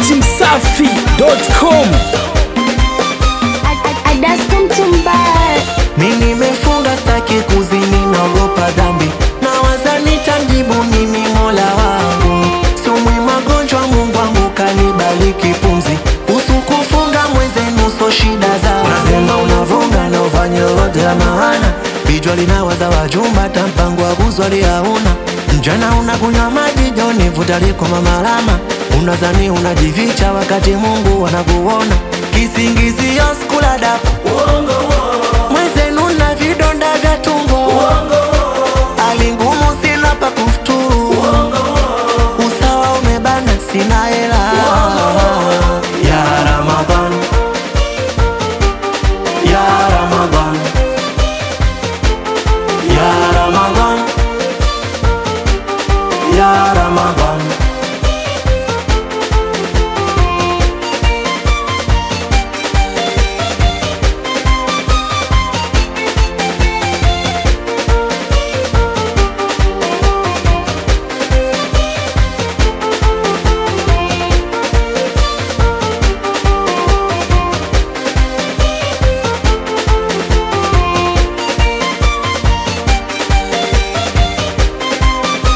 dachimsafi.com Mi nimefunga staki kuzini, naogopa dhambi, nawaza nitamjibu nini mola wangu. Sumwi magonjwa, Mungu wangu kanibariki pumzi, usu kufunga mwezenu so shida za unasema unavunga na ufanye lolote la maana, bijwa linawaza wajumba, ta mpango wa kuzwali hauna mjana unakunywa maji joni, vuta liko mamalama, unazani unajificha wakati Mungu anakuona, kisingizio skula daku mwezenu na vidonda vya tumbo hali ngumu sina pa kufuturu usawa umebana sina hela ya Ramadhan ya Ramadhan ya Ramadhan ya Ramadhan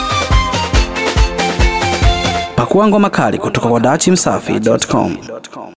pakua ngoma kali kutoka kwa dachimsafi.com